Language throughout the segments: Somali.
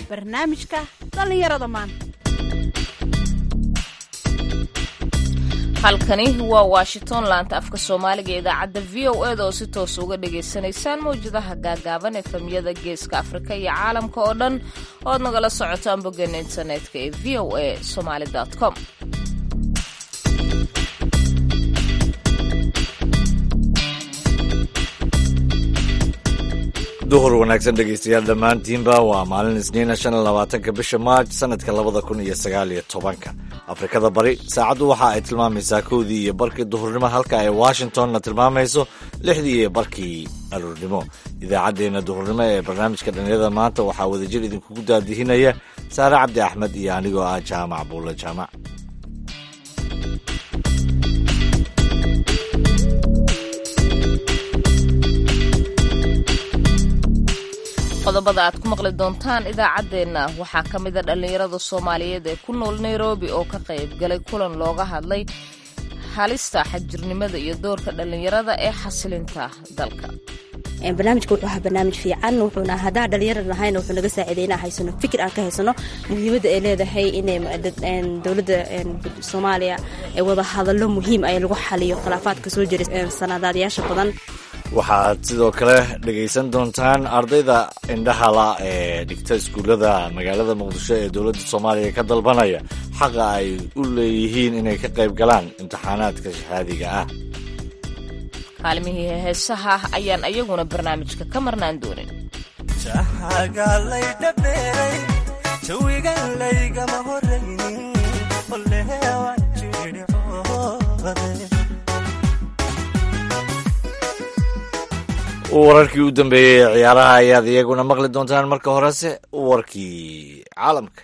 barnaamijka dhallinyarada maanta halkani waa washington laanta afka soomaaliga idaacadda v o eda oo si toos uga dhagaysanaysaan mawjadaha gaagaaban ee famiyada geeska afrika iyo caalamka oo dhan oo ad nagala socotaan boggeena internetka ee v o a somaali com duhur wanaagsan dhegaystayaal dhammaantiinba waa maalin isniina shan iyo labaatanka bisha maarj sanadka labada kun iyo sagaal iyo tobanka afrikada bari saacaddu waxa ay tilmaamaysaa kowdii iyo barkii duhurnimo halka ay washingtonna tilmaamayso lixdii iyo barkii aroornimo idaacaddeenna duhurnimo ee barnaamijka dhallinyarada maanta waxaa wadajir idinkugu daadihinaya saare cabdi axmed iyo anigoo ah jaamac buulle jaamac qodobada aad ku maqli doontaan idaacaddeenna waxaa ka mida dhallinyarada soomaaliyeed ee ku nool nairobi oo ka qayb galay kulan looga hadlay halista xagjirnimada iyo doorka dhallinyarada ee xasilinta dalka barnaamijka wuxuu ahaa barnaamij fiican wuxuuna haddaan dhalinyara nahayna wuxuu naga saaciiday inaan haysano fikir aan ka haysano muhiimadda ay leedahay inay dowladda soomaaliya ay wada hadallo muhiim ay lagu xaliyo khilaafaadka soo jira sanadaadyaasha badan waxaad sidoo kale dhegaysan doontaan ardayda indhahala ee dhigta iskuullada magaalada muqdisho ee dowladda soomaaliya ka dalbanaya xaqa ay u leeyihiin inay ka qayb galaan imtixaanaadka shahaadiga ah kaalmihii heesaha ayaan ayaguna barnaamijka ka marnaan doonin wararkii u dambeeyey ee ciyaaraha ayaad iyaguna maqli doontaan marka horese warkii caalamka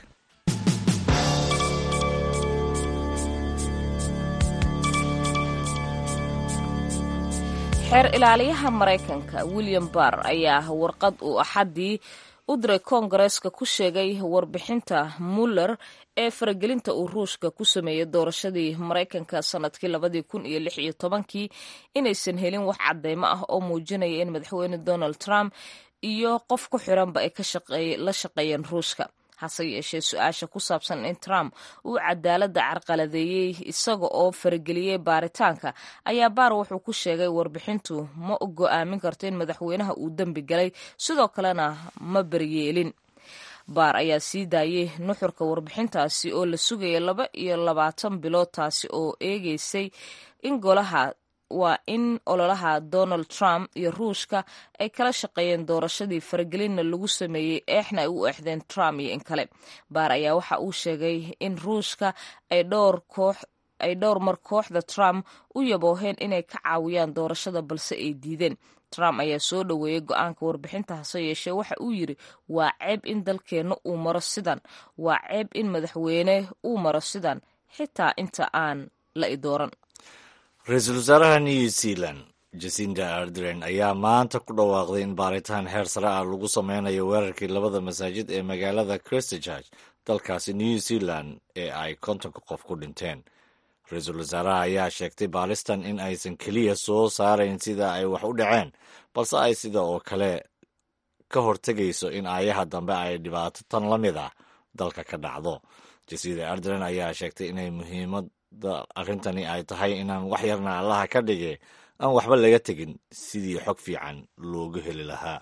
xeer ilaaliyaha maraykanka william barr ayaa warqad uu axaddii u diray koongareeska ku sheegay warbixinta muller ee faragelinta uu ruushka ku sameeyey doorashadii maraykanka sanadkii labadii kun iyo lix iyo tobankii inaysan helin wax cadeymo ah oo muujinaya in madaxweyne donald trump iyo qof ku xiranba ay la shaqeeyeen ruushka hase yeeshee su-aasha ku saabsan in trump uu cadaaladda carqaladeeyey isaga oo farageliyey baaritaanka ayaa baar wuxuu ku sheegay warbixintu ma go-aamin karto in madaxweynaha uu dembi galay sidoo kalena ma baryeelin baar ayaa sii daayey nuxurka warbixintaasi oo la sugaya laba iyo labaatan bilood taasi oo eegeysay in golaha waa in ololaha donald trump iyo ruushka ay kala shaqeeyeen doorashadii faragelinna lagu sameeyey eexna ay u exdeen trump iyo in kale baar ayaa waxa uu sheegay in ruushka ay dhowr koox ay dhowr mar kooxda trump u yabooheen inay ka caawiyaan doorashada balse ay diideen trump ayaa soo dhoweeyey go-aanka warbixinta hase yeeshee waxa uu yidri waa ceeb in dalkeenna uu maro sidan waa ceeb in madaxweyne uu maro sidan xitaa inta aan la idooran ra-iisul wasaaraha new zealand jasinda ardren ayaa maanta ku dhawaaqday in baaritaan heer sare ah lagu sameynayo weerarkii labada masaajid ee magaalada christchurch dalkaasi new zealand ee ay kontonka qof ku dhinteen ra-iisul wasaaraha ayaa sheegtay baalistan in aysan keliya soo saarayn sida ay wax u dhaceen balse ay sida oo kale ka hortegayso in aayaha dambe ay dhibaato tan la mid ah dalka ka dhacdo jasinda ardren ayaa sheegtay inay muhiimada arrintani ay tahay inaan wax yarna allaha ka dhige aan waxba laga tegin sidii xog fiican loogu heli lahaa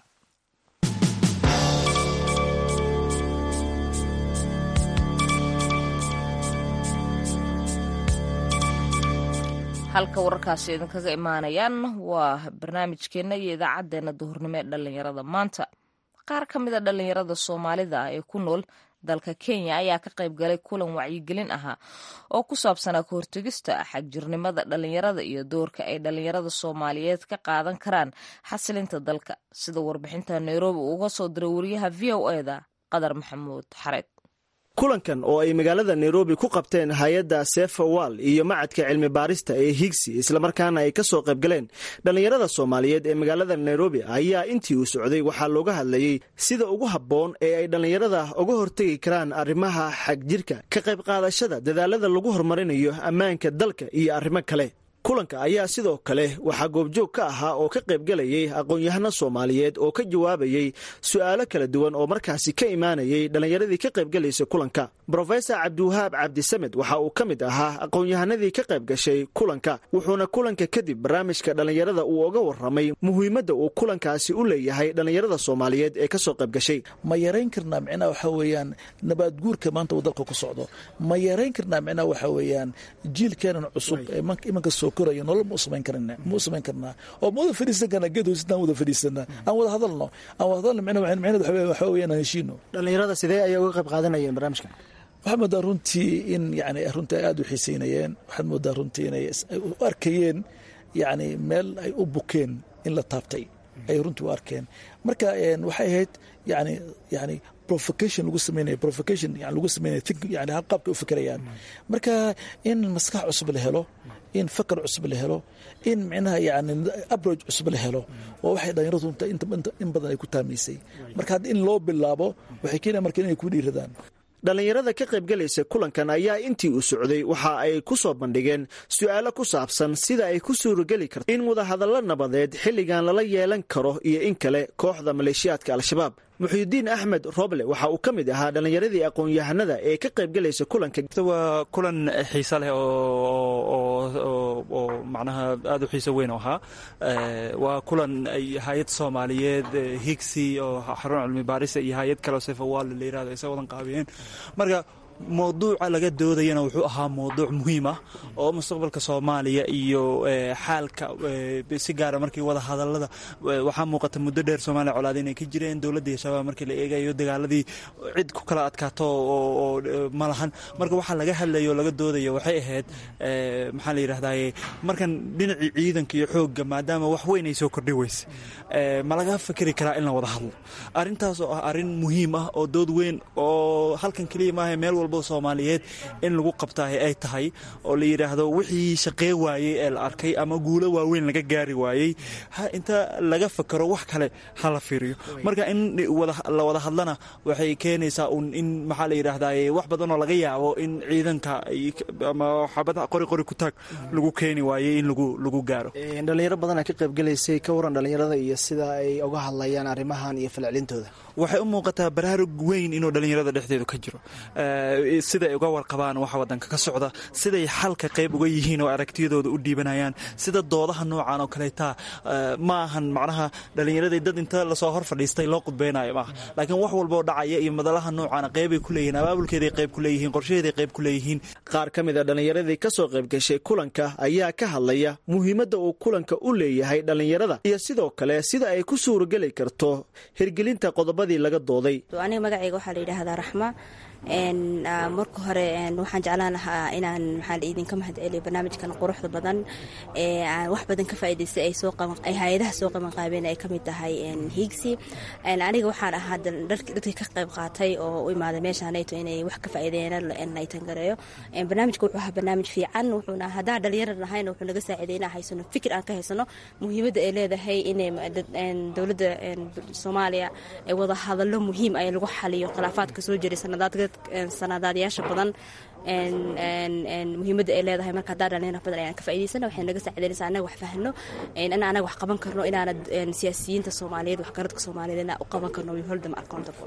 halka wararkaasi idinkaga imaanayaan waa barnaamijkeenna iyo idaacaddeenna duhurnimo ee dhallinyarada maanta qaar ka mid a dhallinyarada soomaalida ee ku nool dalka kenya ayaa ka qayb galay kulan wacyigelin ahaa oo ku saabsanaa ka hortegista xagjirnimada dhallinyarada iyo doorka ay dhallinyarada soomaaliyeed ka qaadan karaan xasilinta dalka sida warbixinta nairobi uga soo diray wariyaha v o eda qadar maxamuud xareed kulankan oo ay magaalada nairobi ku qabteen hay-adda sefawal iyo macadka cilmi baarista ee higsi islamarkaana ay ka soo qayb galeen dhallinyarada soomaaliyeed ee magaalada nairobi ayaa intii uu socday waxaa looga hadlayey sida ugu habboon ee ay dhallinyarada uga hortegi karaan arrimaha xagjirka ka qayb qaadashada dadaalada lagu horumarinayo ammaanka dalka iyo arrimo kale kulanka ayaa sidoo kale waxaa goobjoog ka ahaa oo ka qaybgalayay aqoon-yahano soomaaliyeed oo ka jawaabayey su'aalo kala duwan oo markaasi ka imaanayay dhallinyaradii ka qaybgalaysa kulanka brofesor cabdiwahaab cabdisamed waxa uu ka mid ahaa aqoon-yahanadii ka qayb gashay kulanka wuxuuna kulanka kadib barnaamijka dhallinyarada uu oga warramay muhiimadda uu kulankaasi u leeyahay dhallinyarada soomaaliyeed ee kasoo qayb gashay ma yarayn karnaa micnaha waxaa weeyaan nabaad guurka maanta uu dalka ku socdo ma yarayn karnaa micnaha waxaa weeyaan jiilkeenan cusub ee imanka soo koraya nolol ma u samayn karna ma u samayn karnaa oo ma wada fadhiisan karnaa geed hoosita aan wada fadhiisana aan wada hadalno aan wada hadalno micnaha micnaheed waxaa weeyaan aan heshiino dhallinyarada sidee ayay uga qayb qaadanayeen barnaamijkan waxaad moodaa runtii in yani runtii ay aada u xiiseynayeen waxaad moodaa runtii inay u arkayeen yani meel ay u bukeen in la taabtay ay runtii u arkeen marka waxay ahayd yani yani provocation lagu sameynaya provocation yani lagu sameynaya think yani hal qaabka u fikirayaan marka in maskax cusub la helo in fakar cusub la helo in micnaha yani abroj cusub la helo waa waxay dhalinyaradu in badan ay ku taamaysay marka hadda in loo bilaabo waxay keenaya marka inay ku dhiiradaan dhallinyarada ka qaybgalaysa kulankan ayaa intii uu socday waxa ay ku soo bandhigeen su'aalo ku saabsan sida ay ku suurageli karto in wadahadallo nabadeed xilligan lala yeelan karo iyo in kale kooxda maleeshiyaadka al-shabaab muxuudiin axmed roble waxa uu ka mid ahaa dhallinyaradii aqoon-yahanada ee ka qaybgalaysa kulanka waa kulan xiise leh oo macnaha aada u xiise weyn oo ahaa waa kulan ay hay-ad soomaaliyeed higsi oo xarun cilmi baarisa iyo hay-ad kaleo sefawaal la yirahdo ay sa wadan qaabiyeen marka mowduuca laga doodayana wuxuu ahaa mowduuc muhiim ah oo mustaqbalka soomaaliya iyo xaalka si gaara markii wada hadalada waxaa muuqata muddo dheer soomaaliya colaad inay ka jireen dowladda iyo shabaab markii la eegayo dagaaladii cid ku kala adkaato oo ma lahan marka waxaa laga hadlayo o laga doodayo waxay ahayd maxaa la yidhahdaye markan dhinacii ciidanka iyo xoogga maadaama wax weyn ay soo kordhi weyse ma laga fikri karaa in la wada hadlo arrintaas oo ah arrin muhiim ah oo dood weyn oo halkan keliya maaha meel walbo soomaaliyeed in lagu qabtaahe ay tahay oo la yidhaahdo wixii shaqee waayey ee la arkay ama guulo waaweyn laga gaari waayey inta laga fakaro wax kale ha la fiiriyo marka in la wada hadlana waxay keenaysaa un in maxaa la yidhaahdaye wax badan oo laga yaabo in ciidanka ama xabada qori qori ku taag lagu keeni waayey in lagu gaaro dhalinyaro badanaa ka qaybgalaysay ka waran dhalinyarada iyo sida ay uga hadlayaan arrimahan iyo falcelintooda waxay u muuqataa baraarug weyn inuu dhallinyarada dhexdeedu ka jiro siday uga warqabaan waxa wadanka ka socda siday xalka qayb uga yihiin oo aragtiyadooda u dhiibanayaan sida doodaha noocan oo kaleeta ma ahan macnaha dhallinyaradii dad inta lasoo hor fadhiistay loo qudbeynayo maaha laakiin wax walboo dhacaya iyo madalaha noocaana qeybay ku leeyihiin abaabulkeeday qayb ku leeyihiin qorshaheeday qayb ku leeyihiin qaar ka mid a dhallinyaradii ka soo qayb gashay kulanka ayaa ka hadlaya muhiimadda uu kulanka u leeyahay dhallinyarada iyo sidoo kale sida ay ku suurageli karto hirgelinta qodobadii laga dooday aniga magacayga waxaa la yidhaahdaa raxma marka hore waxaan jeclaan lahaa inaan maxaa idinka mahad celiyo barnaamijkan quruxda badan ee wax badan ka faa'idaystay ay soo ay hay-adaha soo qabanqaabeen ay ka mid tahay higsi aniga waxaan ahaa dadkii ka qayb qaatay oo u imaaday meeshaanayto inay wax ka faa'iideeyaan laytan gareeyo barnaamijka wuxuu ahaa barnaamij fiican wuxuuna haddaan dhalinyarad nahayna wuxuu naga saaciiday inaan haysano fikir aan ka haysano muhiimadda ay leedahay inay dowladda soomaaliya wada hadallo muhiim ay lagu xaliyo khilaafaadka soo jiray sanadaadka sanadaadyaasha badan muhiimadda ay leedahay marka haddaan dhalinyar badan ayaan ka faa'idaysana waxay naga saacidaynaysaa annaga wax fahno in anaga wax qaban karno inaana siyaasiyiinta soomaaliyeed waxgaradka soomaaliyeed inaan u qaban karno we hold them accountable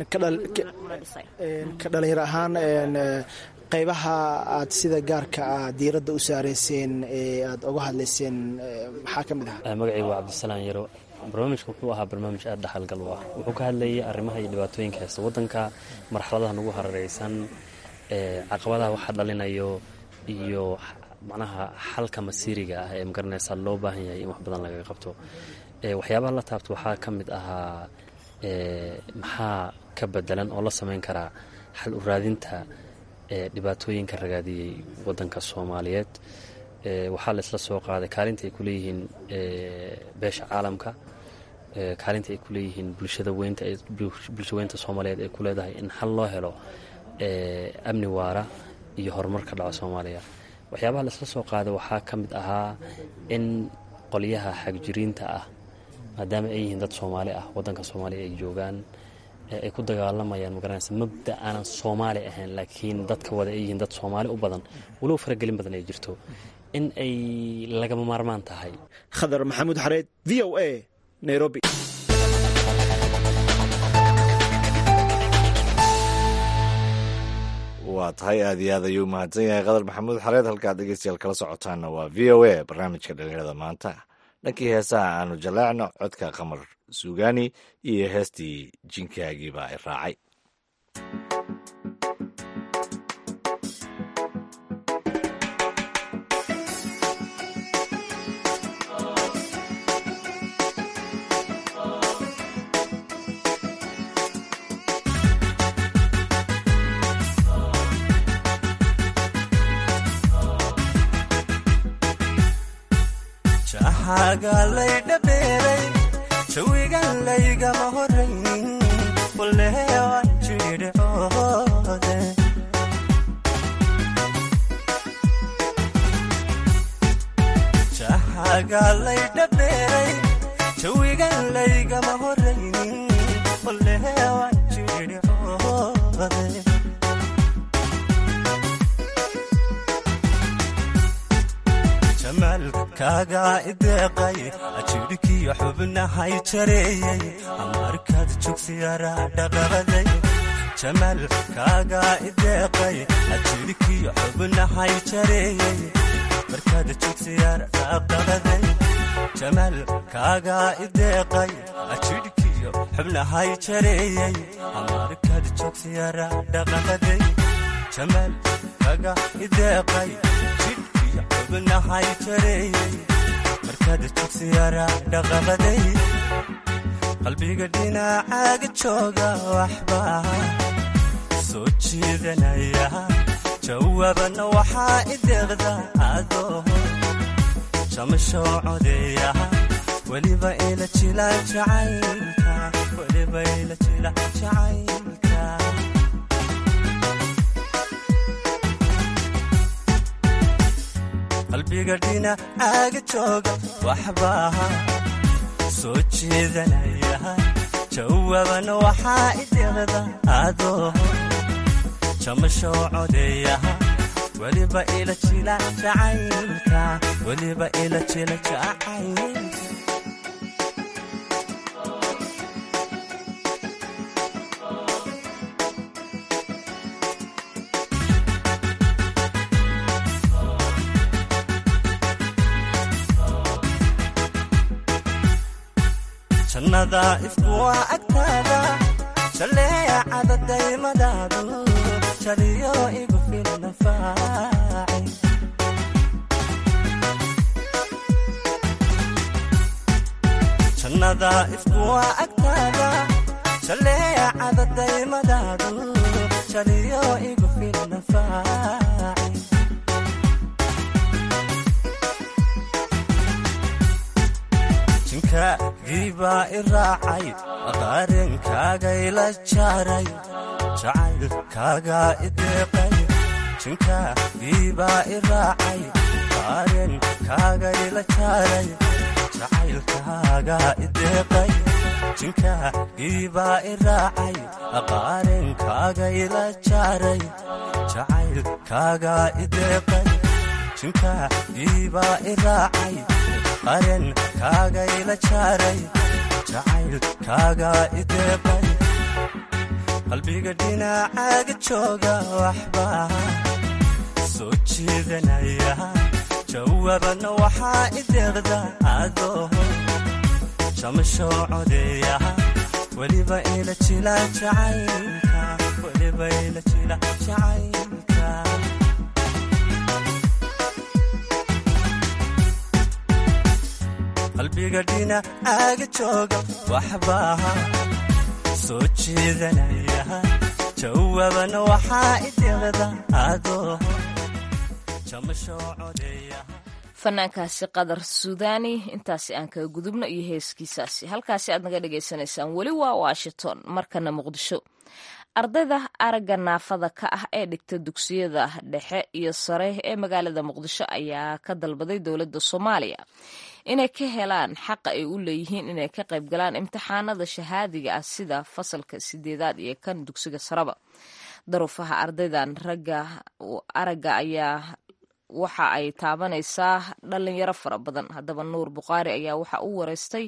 ka dhalinyar ahaan qaybaha aad sida gaarka ah diiradda u saareyseen ee aad uga hadlayseen maxaa ka mid ah magacaygu waa cabdisalaan yaro barnaamijka wuxuu ahaa barnaamij aada dhaxalgal u ah wuxuu ka hadlayay arrimaha iyo dhibaatooyinka haysta waddanka marxaladaha nagu harareysan caqabadaha waxa dhalinayo iyo macnaha xalka masiiriga ah ee magaranaysa loo baahan yahay in wax badan lagaga qabto waxyaabaha la taabto waxaa ka mid ahaa maxaa ka bedelan oo la samayn karaa xal u raadinta dhibaatooyinka ragaadiyey waddanka soomaaliyeed waxaa laisla soo qaaday kaalinta ay ku leeyihiin beesha caalamka kaalinta ay ku leeyihiin bulshada weynta bulsha weynta soomaaliyeed ay ku leedahay in xal loo helo amni waara iyo horumar ka dhaca soomaaliya waxyaabaha laisla soo qaaday waxaa ka mid ahaa in qolyaha xagjiriinta ah maadaama ay yihiin dad soomaali ah waddanka soomaaliya ay joogaan ay ku dagaalamayaan magaranaysa mabda aanan soomaali ahayn laakiin dadka wada ay yihiin dad soomaali u badan walow faragelin badan ay jirto in ay lagama maarmaan tahay khadar maxamuud xareed v o a nairobi waa tahay aad iyo aad ayuu mahadsan yahay qadar maxamuud xareed halkaad dhegeystayaal kala socotaanna waa v o a barnaamijka dhalinyarada maanta dhankii heesaha aanu jaleecno codka qamar suugaani iyo heestii jinkaagiibaa i raacay gaalaydhabeeray jawigan laygama horaynin waleewan jidhoode jaxagaalaydhabeeray jawigan laygama horaynin waleewan jidhoode jamaalkaaga ideeqay ajidhkiyo xubnahay jareeyey amarkaad jogsiyara dhaqaqaday jamaalkaaga ideeqay ajidhkiyo xubnahay jareeyey markaad jogsiyara dhaqaqaday jamaalkaaga ideeqay ajidhkiyo xubnahay jareeyey amarkaad jogsiyara dhaqaqaday jamaalkaaga ideeqay xubnahay jareeyey markaad jogsiyara dhaqaqaday qalbiga dhinacaaga jooga waxbaa soo jiidanaya jawaabana waxaa ideeqda adoo jamasho codeeya weliba ila jila jacaylka weliba ila jila jacaylka qalbiga dhinacaaga jooga waxbaa soo jeedanaya jawaabana waxaa ideeqda adoo jamasho codeeya weliba ila jila jacaylka weliba ila jila jacaylka jannada ifkuwa agtaada jaleecada daymadaadu jaliyo igu filnafaaci jannada ifkuwa agtaada jaleecada daymadaadu jaliyo igu filnafaaci jinkagiibaa i raacay qaarenkaaga jaaray jacaylkaagaa ideeqay jinkagiibaa i raacay qaarenkaaga ila jaaray jacaylkaagaa ideeqay jinkagiibaa i raacay qaarenkaaga ila jaaray jacaylkaagaa ideeqay jinkagiibaa i raacay qaren kaaga ila jaaray jacaylkaaga ideeqay qalbiga dhinacaaga jooga waxbaa soo jiidanaya jawaabana waxaa ideeqda adoo jamasho codeeya weliba ila jila jacaylka weliba ila jila jacaylka qalbiga dhinacaaga jooga waxbaa soo jeedanaya jawaabana waxaa ideeqda adoo jamasho codeeya fanaankaasi qadar suudaani intaasi aan kaga gudubno iyo heeskiisaasi halkaasi aad naga dhagaysanaysaan weli waa washington markana muqdisho ardayda aragga naafada ka ah ee dhigta dugsiyada dhexe iyo sare ee magaalada muqdisho ayaa ka dalbaday dowladda soomaaliya inay ka helaan xaqa ay u leeyihiin inay ka qayb galaan imtixaanada shahaadiga ah sida fasalka sideedaad iyo kan dugsiga sareba daruufaha ardaydan ragga aragga ayaa waxa ay taabanaysaa dhalinyaro fara badan haddaba nuur bukhaari ayaa waxa u wareystay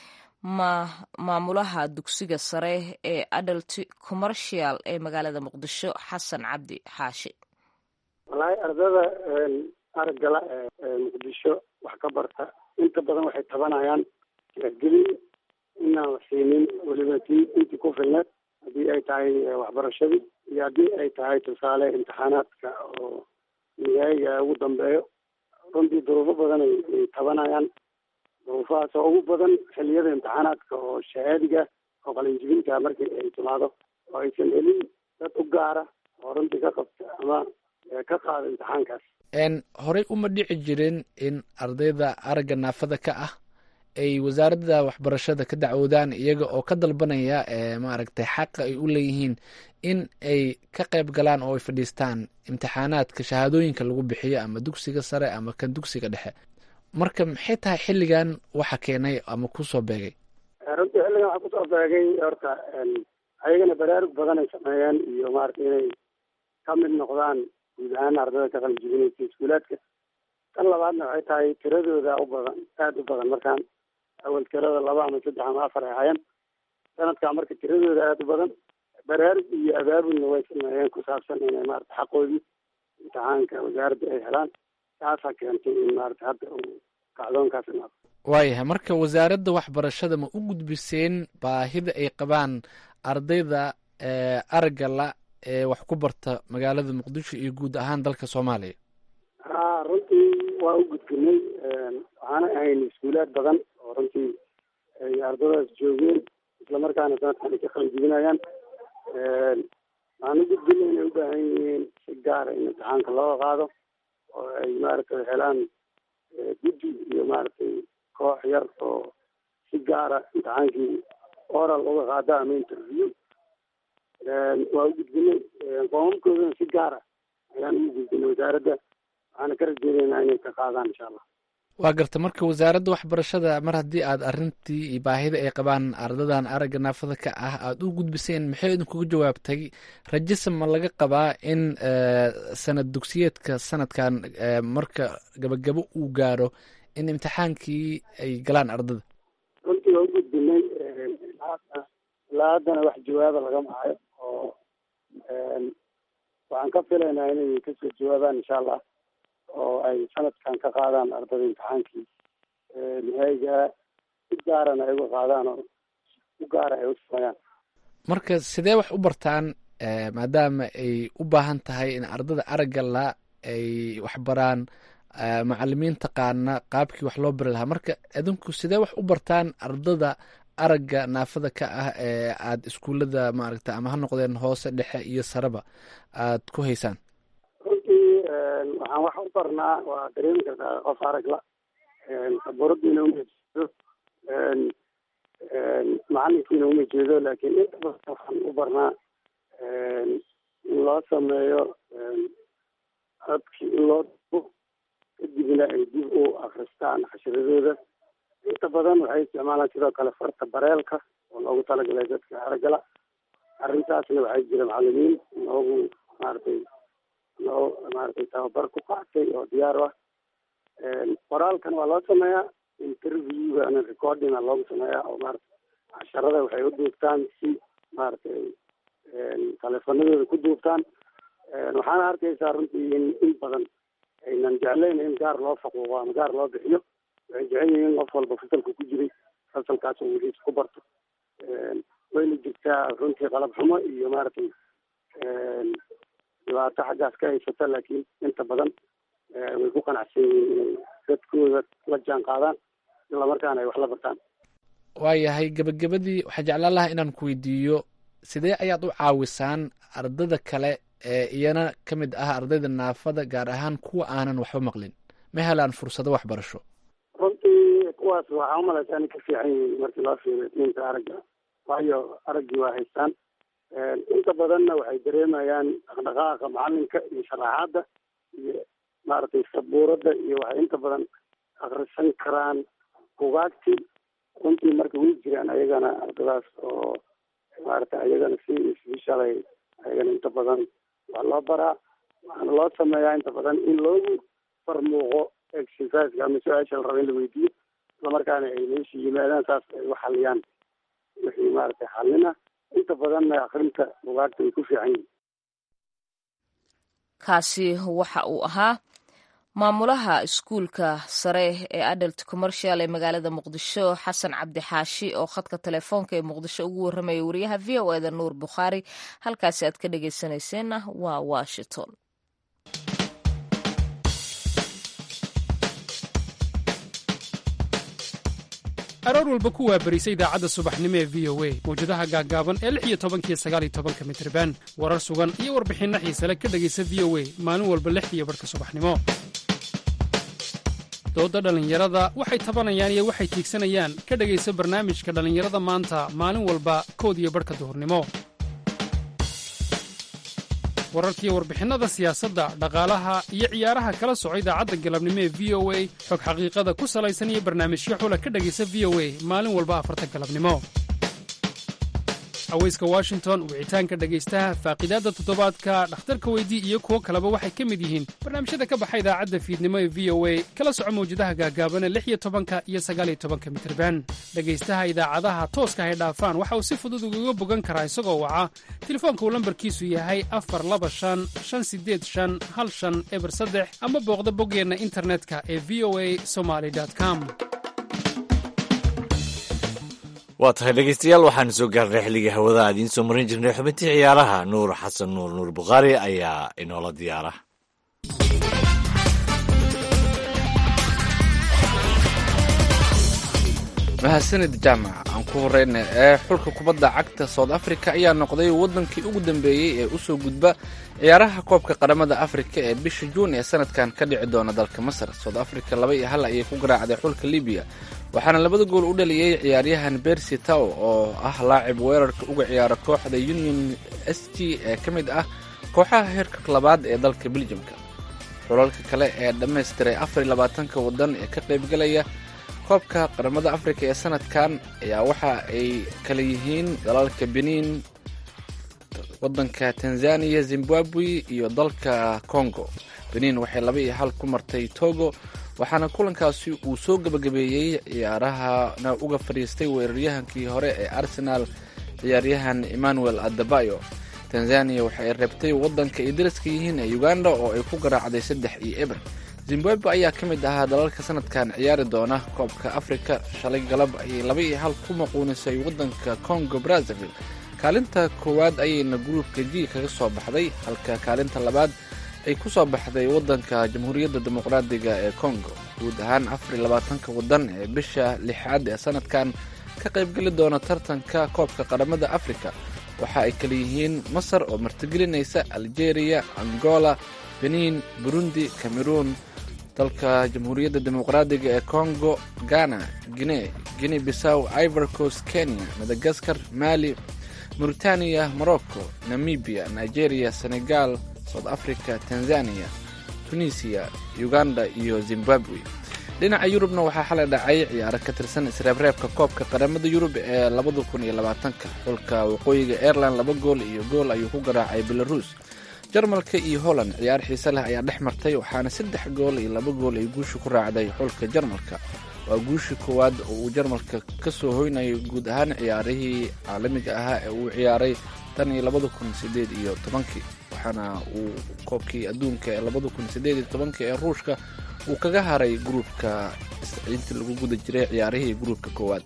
maamulaha dugsiga sare ee adult commercial ee magaalada muqdisho xasan cabdi xaashi wallaahi ardada araggala ee muqdisho wax ka barta inta badan waxay tabanayaan gelin inaan la siinin weliba tii intii ku filneed haddii ay tahay waxbarashadii iyo haddii ay tahay tusaale imtixaanaadka oo nihaayiga ugu dambeeyo runtii duruufo badan ay tabanayaan duruufahaas oo ugu badan xiliyada imtixaanaadka oo shahaadiga oo qalinjibinta markii ay timaado oo aysan helin dad u gaara oo runtii ka qabta ama ka qaada imtixaankaas horey uma dhici jirin in ardayda aragga naafada ka ah ay wasaaradda waxbarashada ka dacwoodaan iyaga oo ka dalbanaya maaragtay xaqa ay u leeyihiin in ay ka qayb galaan oo ay fadhiistaan imtixaanaadka shahaadooyinka lagu bixiyo ama dugsiga sare ama kan dugsiga dhexe marka maxay tahay xilligan waxa keenay ama kusoo beegay runtii xilligan waxaa kusoo beegay horta ayagana baraarug badan ay sameeyeen iyo maaragtay inay ka mid noqdaan guud ahaan ardayda ka qalinjibinaysa iskuulaadka tan labaadna waxay tahay tiradooda u badan aada u badan markaan awal tirada laba ama saddex ama afar ay ahaayeen sanadkaa marka tiradooda aada u badan baraarug iyo abaabulna way sameeyeen ku saabsan inay maarata xaqoodii imtixaanka wasaaradda ay helaan taasaa keentay in maarata hadda uu kacdoonkaas imaado waayahay marka wasaaradda waxbarashada ma u gudbiseen baahida ay qabaan ardayda aragga la ee wax ku barta magaalada muqdisho iyo guud ahaan dalka soomaaliya ha runtii waa u gudbinay waxaana ahayn iskuulaad badan oo runtii ay ardadaas joogeen islamarkaana sanadkan ay ka qalinjibinayaan waxaan u gudbinay inay u baahan yihiin si gaara in imtixaanka looga qaado oo ay maaragtay helaan guddi iyo maaragtay koox yar oo si gaara imtixaankii oral uga qaada ama interview waa u gudbinay qoomamkoodana si gaara ayaan ugu gudbinay wasaaradda waxaana ka rajeynaynaa inay ka qaadaan insha allah waa garta marka wasaaradda waxbarashada mar haddii aad arrintii iyo baahida ay qabaan ardadan aragga naafada ka ah aada u gudbiseen maxay idinkuga jawaabtay rajisa ma laga qabaa in sanad dugsiyeedka sanadkan marka gabagabo uu gaaro in imtixaankii ay galaan ardada runtii waa u gudbinay ilaa haddana wax jawaaba lagama hayo oo waxaan ka filaynaa inay kasoo jawaabaan insha allah oo ay sanadkan ka qaadaan ardada imtixaankii nihaayiga si gaarana ay uga qaadaan oo u gaara ay u sameeyaan marka sidee wax u bartaan maadaama ay u baahan tahay in ardada aragga la ay waxbaraan macalimiin taqaana qaabkii wax loo bari lahaa marka idinku sidee wax u bartaan ardada aragga naafada ka ah ee aada iskuullada maaragta ama ha noqdeen hoose dhexe iyo sareba aad ku haysaan runtii waxaan wax u barnaa waa dareemi kartaa qof aragla sabuuradiina uma jeedo macalinkiina uma jeedo laakiin inta badan waxaan u barnaa in loo sameeyo codkii in loo dubo kadibna ay dib u akristaan cashiradooda inta badan waxay isticmaalaan sidoo kale farta bareelka oo loogu talagalay dadka aragala arrintaasna waxay jira macalimiin noogu maaragtay noo maaragtay tababar ku qaatay oo diyaar u ah qoraalkan waa loo sameeyaa interviewgana recordinga loogu sameeyaa oo maarata casharada waxay u duubtaan si maaragtay taleefanadooda ku duubtaan waxaana arkaysaa runtii in in badan aynan jeclayn in gaar loo faquuqo ama gaar loo bixiyo waxay jecel yihiin qof walba fasalka ku jiray fasalkaas oo weliis ku barto wayna jirtaa runtii qalab xumo iyo maaragtay dhibaato xaggaas ka haysata laakiin inta badan way ku qanacsan yihiin inay dadkooda la jaan qaadaan islamarkaana ay wax la bartaan waayahay gebagabadii waxaa jeclaan lahaa inaan ku weydiiyo sidee ayaad u caawisaan ardada kale ee iyana ka mid ah ardayda naafada gaar ahaan kuwa aanan waxba maqlin ma helaan fursado waxbarasho runtii kuwaas waxaa umalaysaa inay ka fiican yihiin markii loo fiiriyo diinta aragga waayo araggii waa haystaan inta badanna waxay dareemayaan dhaqdhaqaaqa macalinka iyo sharaxaadda iyo maaragtay sabuuradda iyo waxay inta badan akrisan karaan bugaagti runtii marka way jiraan ayagana ardadaas oo maaragtay ayagana si isbishalay ayagana inta badan waa loo baraa waxaana loo sameeyaa inta badan in loogu farmuuqo exerciseka ama su-aasha la raba in la weydiiyo islamarkaana ay meesha yimaadaan saas ay u xaliyaan wixii maaragtay xalina inta badanna akrinta bugaagta ay ku fiican yihin kaasi waxa uu ahaa maamulaha iskuulka sare ee adult commercial ee magaalada muqdisho xasan cabdi xaashi oo khadka telefoonka ee muqdisho ugu warramaya wariyaha v o eda nuur bukhaari halkaasi aad ka dhegeysanayseena waa washington aroor walba ku waabarisa idaacadda subaxnimo ee v o a mawjadaha gaaggaaban ee lix iyo tobankiyo sagaal iyo tobanka mitriban warar sugan iyo warbixinno xiisale ka dhegaysa v o a maalin walba lix iyo barhka subaxnimo doodda dhallinyarada waxay tabanayaan iyo waxay tiigsanayaan ka dhegaysa barnaamijka dhallinyarada maanta maalin walba kood iyo barhka duhurnimo wararkiiyo warbixinnada siyaasadda dhaqaalaha iyo ciyaaraha kala soco idaacadda galabnimo ee v o a xog xaqiiqada ku salaysan iyo barnaamijyo xula ka dhegaysa v o a maalin walba afarta galabnimo haweyska washington wicitaanka dhegaystaha faaqidaadda toddobaadka dhakhtarka weydii iyo kuwo kaleba waxay ka mid yihiin barnaamijyada ka baxa idaacadda fiidnimo ee v o a kala soco mawjadaha gaagaabana lix iyo tobanka iyo sagaaliyo tobanka mitirban dhegaystaha idaacadaha tooska hay dhaafaan waxa uu si fudud ugaga bogan karaa isagoo waca telefoonka uu lambarkiisu yahay afar laba shan shan sideed shan hal shan eber saddex ama booqda boggeenna internetka ee v o a somaly com waa tahay dhegeystayaal waxaanu soo gaarnay xilligii hawada aad idiin soo marin jirnay xubintii ciyaaraha nuur xasan nuur nuur bukhaari ayaa inoola diyaara mahadsanid jaamac aan ku horeyna ee xulka kubadda cagta south africa ayaa noqday waddankii ugu dambeeyey ee usoo gudba ciyaaraha koobka qaramada afrika ee bisha juun ee sanadkan ka dhici doona dalka masar south africa laba iyo hal ayay ku garaacday xulka libiya waxaana labada gool u dhaliyey ciyaaryahan bersi tow oo ah laacib weerarka uga ciyaara kooxda union s g ee ka mid ah kooxaha heerka labaad ee dalka beljamka xulalka kale ee dhammaystiray afar iyo labaatanka waddan ee ka qaybgalaya koobka qaramada afrika ee sanadkan ayaa waxa ay kala yihiin dalalka benin wadanka tanzania zimbabwe iyo dalka congo benin waxay laba iyo hal ku martay togo waxaana kulankaasi uu soo gebagabeeyey ciyaarahana uga fadhiistay weeraryahankii hore ee arsenal ciyaaryahan emmanuel adebayo tanzania waxay reebtay wadanka ay daraska yihiin ee uganda oo ay ku garaacday saddex iyo eber zimbabwe ayaa ka mid ahaa dalalka sanadkan ciyaari doona koobka afrika shalay galab ayay laba iyo hal ku maquunisay wadanka congo brazzaville kaalinta koowaad ayayna gruubka g kaga soo baxday halka kaalinta labaad ay ku soo baxday wadanka jamhuuriyadda dimuqraadiga ee congo guud ahaan afar iyo labaatanka wadan ee bisha lixaad ee sanadkan ka qaybgeli doona tartanka koobka qaramada afrika waxa ay kala yihiin masar oo martigelinaysa algeria angola benin burundi cameroon dalka jamhuuriyadda dimuqraadiga ee congo ghana guine guine bissaw ivor coast kenya madagaskar mali mauritania morocco namibia nigeria senegal south africa tanzania tunisia uganda iyo zimbabwe dhinaca yurubna waxaa xalay dhacay ciyaaro ka tirsan isreebreebka koobka qaramada yurub ee labada kun iyo labaatanka xulka waqooyiga aireland laba gool iyo gool ayuu ku garaacay belarus jarmalka iyo holland ciyaar xiise leh ayaa dhex martay waxaana saddex gool iyo laba gool ay guusha ku raacday xulka jarmalka waa guushii koowaad oo uu jarmalka ka soo hoynayo guud ahaan ciyaarihii caalamiga ahaa ee uu ciyaaray tan iyo labada kun sideed iyo tobankii waxaana uu koobkii adduunka ee labada kun sideed iyo tobankii ee ruushka uu kaga haray gruubka intii lagu guda jiray ciyaarihii gruubka koowaad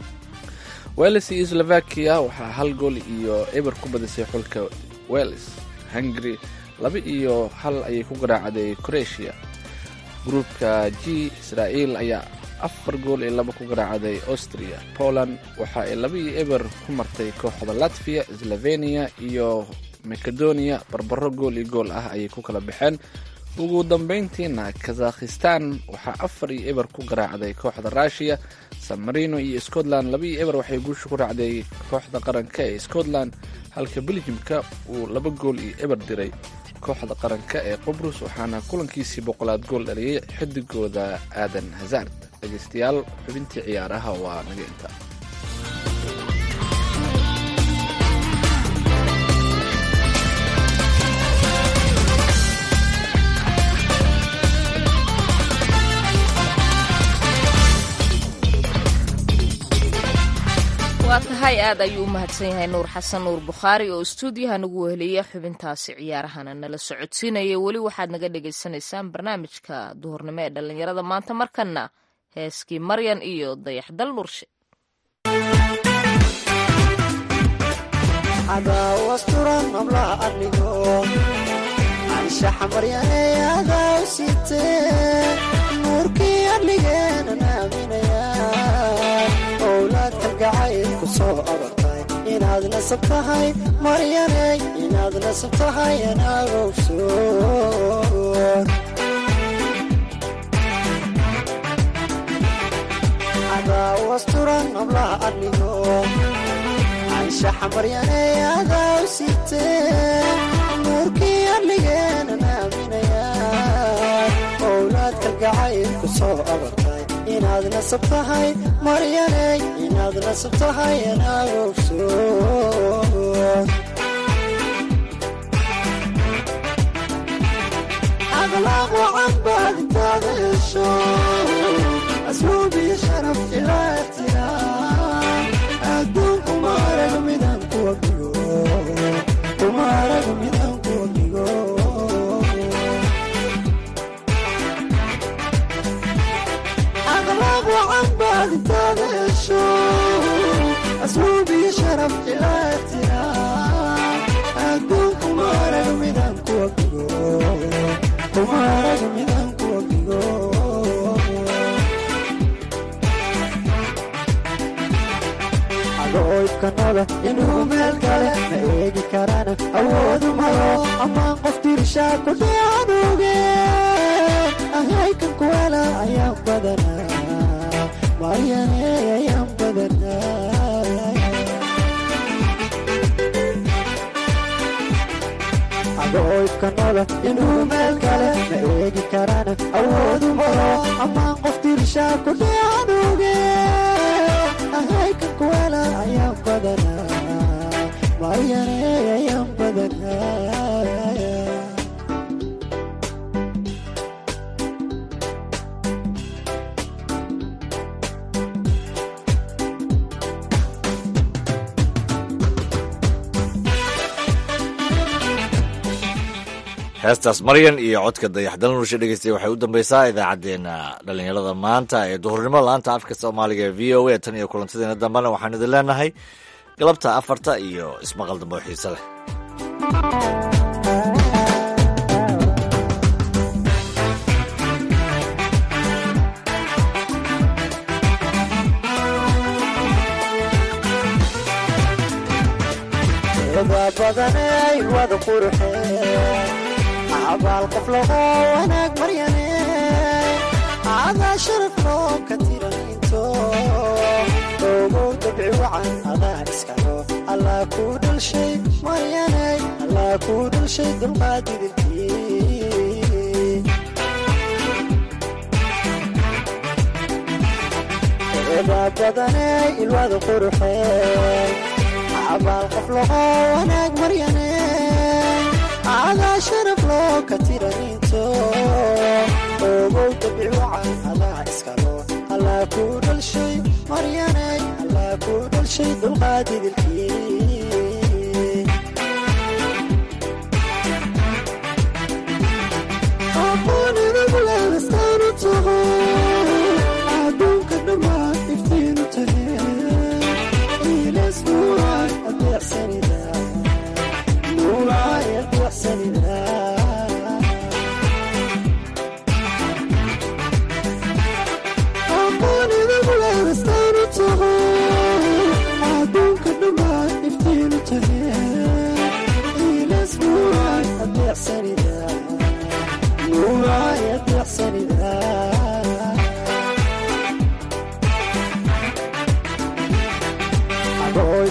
wales iyo slovakia waxaa hal gool iyo eber ku badisay xulka wales hungary laba iyo hal ayay ku garaacday croatia gruubka g israa'iil ayaa afar gool iyo laba ku garaacday austria poland waxa ay laba iyo eber ku martay kooxda latvia slovenia iyo macedonia barbaro gool iyo gool ah ayay ku kala baxeen ugu dambeyntiina kazakhistan waxaa afar iyo eber ku garaacday kooxda ruushiya san marino iyo scotland laba iyo eber waxay guusha ku raacday kooxda qaranka ee scotland halka beljimka uu laba gool iyo eber diray kooxda qaranka ee qubrus waxaana kulankiisii boqolaad gool dhaliyay xidigooda aadan hazard dhegeystayaal xubintii ciyaaraha waa naga inta waa tahay aad ayuu u mahadsan yahay nuur xasan nuur bukhaari oo istuudiyaha nagu weheliya xubintaasi ciyaarahana nala socodsiinaya weli waxaad naga dhagaysanaysaan barnaamijka duhurnimo ee dhallinyarada maanta markana heeskii maryan iyo dayaxdal nurshe adaawasturan hablaha adnigo anshaxa maryaneeyadaa u siitee nuurkii adligeenan aaminaya owlaad kalgacayl ku soo abartay inaad nasab tahay maryaney inaad nasab tahay anaagowsoon adaawasturan hablaha adnigo anshaxa maryaneeyadaa u siitee nuurkii adligeenan aaminaya owlaad kalgacayl ku soo abartay inaad nasab tahay maryaney inaad nasab tahay anaagowsoon akhlaaq wacan baad intaada hesho asluubiyo sharaf ilaa ikhtiyaar adduunku ma arag midaan kuwa dhigo kuma arag midaan kuwa dhigo akhlaaq wacan baad intaada hesho asluubiyo sharaf ilaa ikhtiyaar adduunku ma arag midaan kuwa dhigo kuma arag midaan kuwa dhigo oydkanoda inuu meel kale ma eegi karana awoodu malo ammaan qof tirshaa ku dhiaduge ahaykan kuwala ayaan badanaa maryane ayaan badanaa adoydkanoda inuu meel kale ma eegi karana awoodu malo ammaan qof tirshaa ku dhiaduge ahaykan kuwala ayaan badanaa maryane ayaan badanaa heestaas maryan iyo codka dayaxdal nurshe dhegeystay waxay u dambeysaa idaacaddeenna dhallinyarada maanta ee duhurnimo laanta afka soomaaliga ee v o a tan iyo kulantadeena dambena waxaan idin leenahay galabta afarta iyo ismaqal dambe oo xiise leh eda badaney wada quruxe abaal qof lago wanaag maryane adaa sharaf loo ka tiraninto ogow dabci wacan adaa iskalo allaa kuu dhalshay maryaney allaa kuu dhalshay dulqaadidilkii eda badaney ilwada quruxe abaal qof lago wanaag maryane adaa sharaf loo ka tiraninto ogow dabic wacan adaa iskalo allaa kuu dhalshay maryaney allaa kuu dhalshay dulqaadidilkii aqoonidaguleedastaanu taho adduunka dhammaan iftiinu tahe ilas nuuraay adeecsanida nuuraay adeecsanida aqoonidaguleedastaanu taho adduunka dhammaan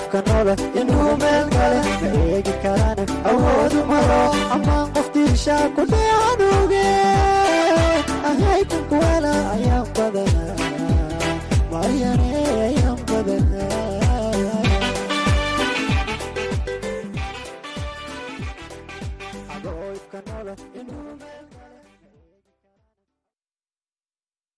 qofka noole inuu meel gale ma eegi karane awoodu maro amaan qof diishaa ku dheecanuge ahaykan kuwala